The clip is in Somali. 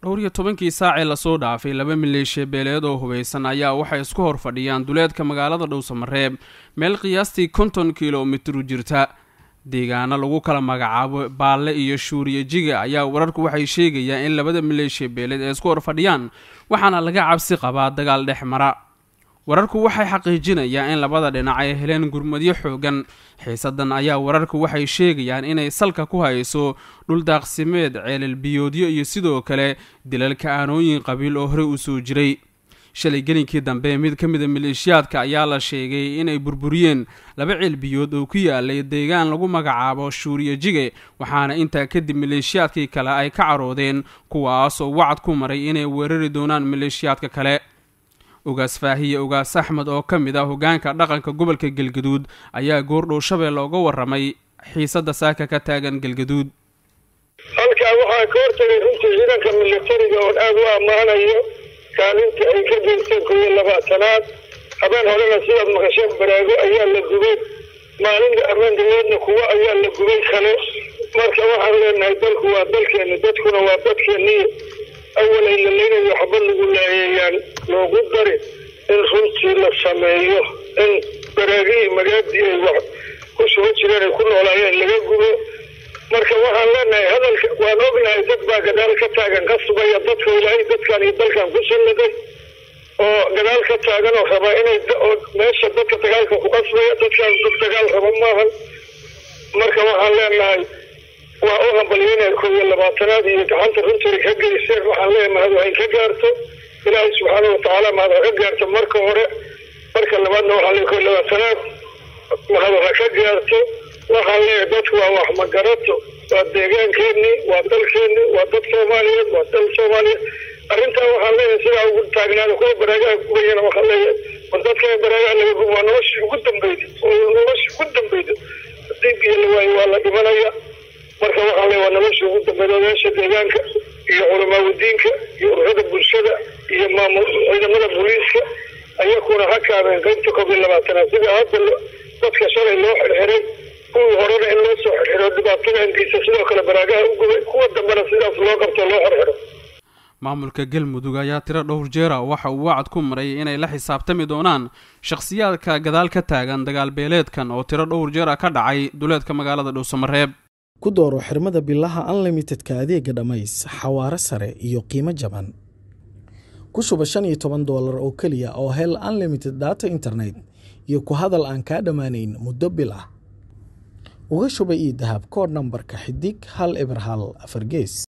dhowr iyo tobankii saacee lasoo dhaafay laba maleeshiya beeleed oo hubaysan ayaa waxay isku hor fadhiyaan duleedka magaalada dhowsamareeb meel qiyaastii konton kilomitru jirta deegaano lagu kala magacaabo baalle iyo shuuriye jiga ayaa wararku waxay sheegayaan in labada maleeshiya beeleed ay isku hor fadhiyaan waxaana laga cabsi qabaa dagaal dhex mara wararku waxay xaqiijinayaan in labada dhinac ay heleen gurmadyo xoogan xiisadan ayaa wararku waxay sheegayaan inay salka ku hayso dhuldaaqsimeed ceelal biyoodyo iyo sidoo kale dilalka aanooyin qabiil oo horey u soo jiray shalay gelinkii dambe mid ka mida maleeshiyaadka ayaa la sheegay inay burburiyeen laba ceel biyood oo ku yaalay deegaan lagu magacaabo shuuriye jige waxaana intaa kadib maleeshiyaadkii kale ay ka caroodeen kuwaasoo wacad ku maray inay weerari doonaan maleeshiyaadka kale ogaas faahiye ogaas axmed oo ka mid ah hogaanka dhaqanka gobolka galgaduud ayaa goordhow shabeelle uga waramay xiisada saaka ka taagan galgaduud halkaa waxaa ka hortagay runtii ciidanka militariga oon aada u ammaanayo kaalinta ay ka geysteen kow iyo labaatanaad habeen horena sidaad maqasheen baraago ayaa la gubay maalinta armaandaweedna kuwo ayaa la gubay kale marka waxaan leenahay dalku waa dalkeeni dadkuna waa dadkeeniyo awalay la leynayo waxba lagu laayeeyaan loogu dari in runtii la sameeyo in baraagihii magaadii ay wax ku suga jireen ay ku noolaayeen laga gubo marka waxaan leenahay hadalka waan ognahay dad baa gadaal ka taagan ka sugaya dadka ilaahay dadkan iyo dalkan ku salladay oo gadaal ka taagan oo rabaa inay meesha dadka dagaalka ku qasbaya dadkaan dad dagaal raba maahan marka waxaan leenahay waa u hambalyeynaya kow iyo labaatanaad iyo gacanta runtii ka geyseen waxaan leeyahay mahad waxay ka gaarto ilaahay subxaana watacaala mahad ha ka gaarto marka hore marka labaadna waxaan leeyahay kow iyo labaatanaad mahad ha ka gaarto waxaan leeyahay dadku waa wax magarato waa deegaankeenii waa dalkeenii waa dad soomaaliyeed waa dal soomaaliyeed arrintaa waxaan leeyahay sidaa ugu taagnaada kuwa baraagaha gubayana waxaan leeyahay war dadka baraagaha laga gubo waa noloshii ugu dambeyda oo noloshii ugu dambeyda hadii biyo la waayo waa la dhimanaya marka waxaa le waa nolosha ugu dambeyd odayaasha deegaanka iyo culamaaudiinka iyo ururada bulshada iyo maamul ciidamada booliiska ayakuna ha kaabeen qaybta koob iyo labaatanaad sida hadda dadka shalay loo xirxiray kuwii horena in loo soo xirxiro dhibaatada hankiisa sidoo kale baraagaha u gubay kuwa dambena sidaas loo qabto loo xirxiro maamulka galmudug ayaa tiro dhowr jeera waxa uu wacad ku maray inay la xisaabtami doonaan shakhsiyaadka gadaal ka taagan dagaal beeleedkan oo tiro dhowr jeera ka dhacay duleedka magaalada dhuusamareeb ku dooro xirmada bilaha unlimitedka adeega dhammays xawaaro sare iyo qiimo jaban ku shuba shan iyo toban doolar oo keliya oo hel unlimited data internet iyo ku hadal aan kaa dhammaanayn muddo bil ah uga shuba io dahab kood nambarka xidig hal eber hal afar gees